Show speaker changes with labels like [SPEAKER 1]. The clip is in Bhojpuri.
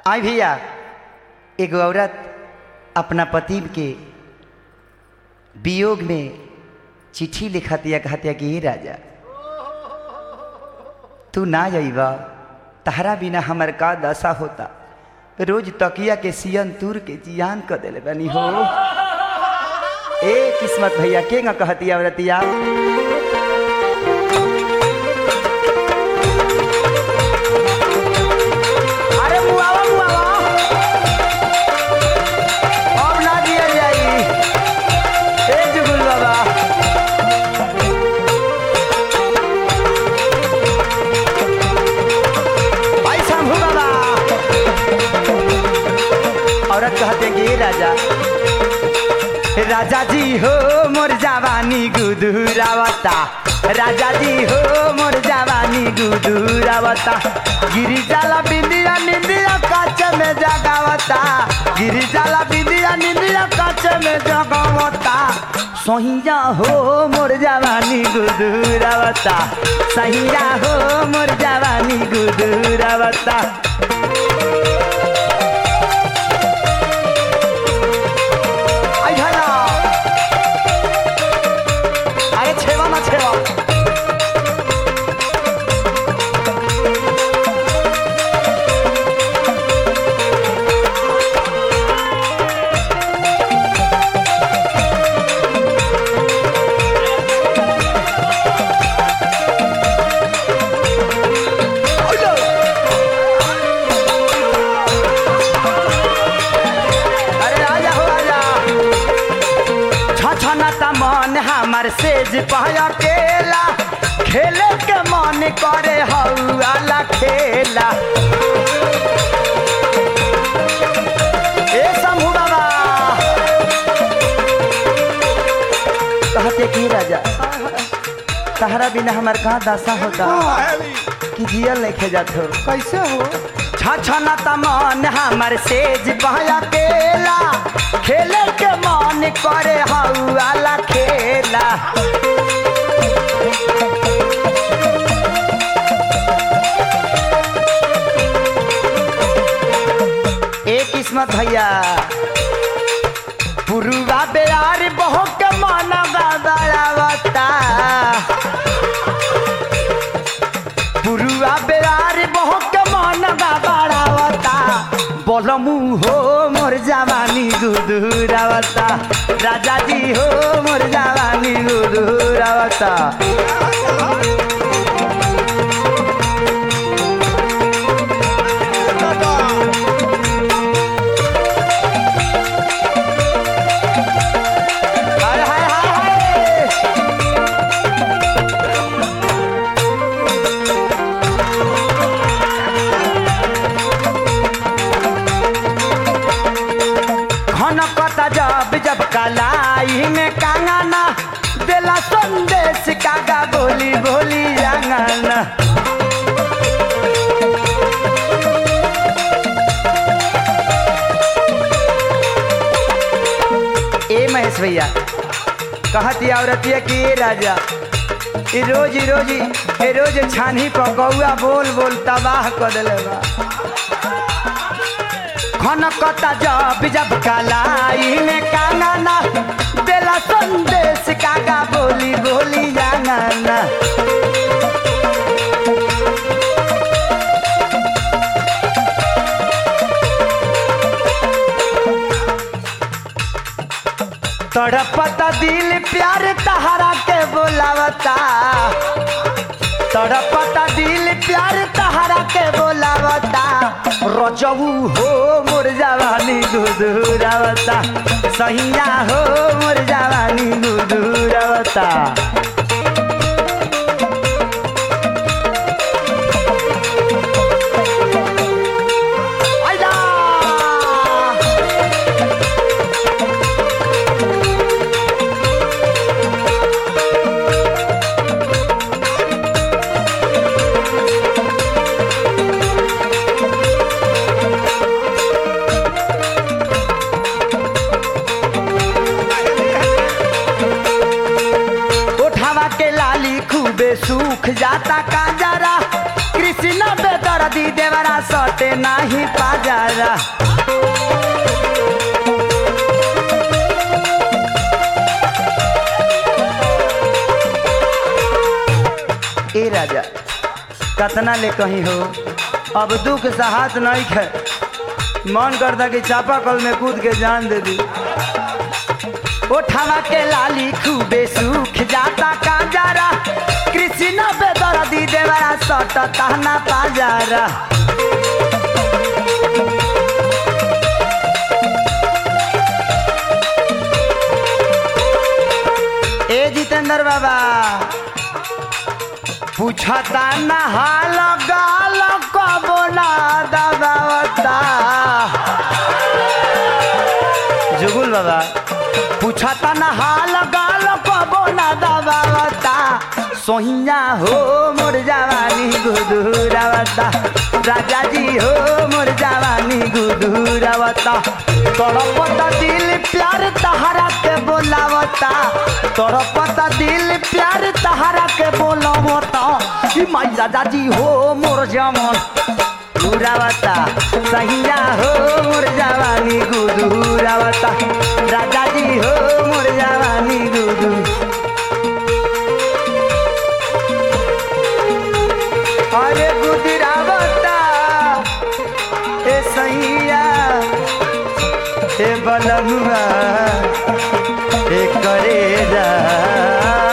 [SPEAKER 1] आई भैया एगो औरत अपना पति के वियोग में चिट्ठी लिखतिया कहतिया कि "हे राजा तू ना जाइबा तहरा बिना हमर का दशा होता रोज तकिया के सियन तूर के जियान कर देले बनी हो ए किस्मत भैया के न कहतिया औरतिया अरे मुआवा मुआवा अब ना दिया जाई ए जुगुल बाबा भाई शंभू बाबा औरत कहते कि "ए राजा राजा जी हो मोर जवानी गुदुरावता राजा जी हो मोर जवानी गुदुरावता गिरी जाला बिंदिया निंदिया काच में जगावता गिरी जाला बिंदिया निंदिया काच में जगावता सहिया हो मोर जवानी गुदुरावता सहिया हो मोर जवानी गुदुरावता आई झाला अरे छेवा ना छेवा अरे आजा हो आजा छछनता मन हमर सेज पहया केला खेले के मन करे हौला खेला ए शंभू बाबा कहते की राजा तहरा बिना हमर कहाँ दशा होता कि जियल नहीं खे जात हो
[SPEAKER 2] कैसे हो
[SPEAKER 1] छछना त मन हमर सेज बहया केला खेले के मन करे हौला खेला ए किस्मत भैया पुरुवा बेयार बहु के मन गड़ावता पुरुआ बेरार बहुत मन बाड़ावता बोलमू हो मोर जवानी गुदुरावता राजा जी हो मोर जवानी गुदुरावता हाय हाय हाय हाय खनकता जब जब कलाई में कांगना देला संदेश कागा बोली बोली आंगना ए महेश भैया कहती औरतिया कि ए राजा ई रोज ई रोज ई रोज छानी पकौआ बोल बोल तबाह कर देले बा खनकता जब जब कलाई में कांगना देला संदेश कागा बोली बोली जाना तड़पता दिल प्यार तहरा के बोलावता तड़पता दिल प्यार तहरा के बोलावता रजऊ हो मोर जवानी गुदुरावता सहिया हो मोर जवानी गुदुरावता आइला उठावा के लाली खूबे सूख जाता काजरा कृष्ण बेदर्दी देवरा सट सटे नाही पाजारा ए राजा कतना ले कहीं हो अब दुख से हाथ नहीं खे मन करता कि चापा कल में कूद के जान दे दी ओठावा के लाली खूबे सूख जाता काजारा कृष्ण बेदर दी देवरा सट ताना पाजारा ए जितेंद्र बाबा पूछता ना हाल गाल कबो ना दबावता जुगुल बाबा पूछता ना हाल गाल कबो ना दबावता सोहिया हो मोर जवानी गुदुरावता राजा जी हो मोर जवानी गुदुरावता तड़पता दिल प्यार तहरा के बोलावता तड़पता दिल प्यार तहरा के बोलावता ई माई राजा जी हो मोर जमन गुरावता सहिया हो मोर जवानी गुदुरावता राजा जी हो मोर जवानी गुदू अरे गुदरावता ए सैया ए बलमुआ ए करेजा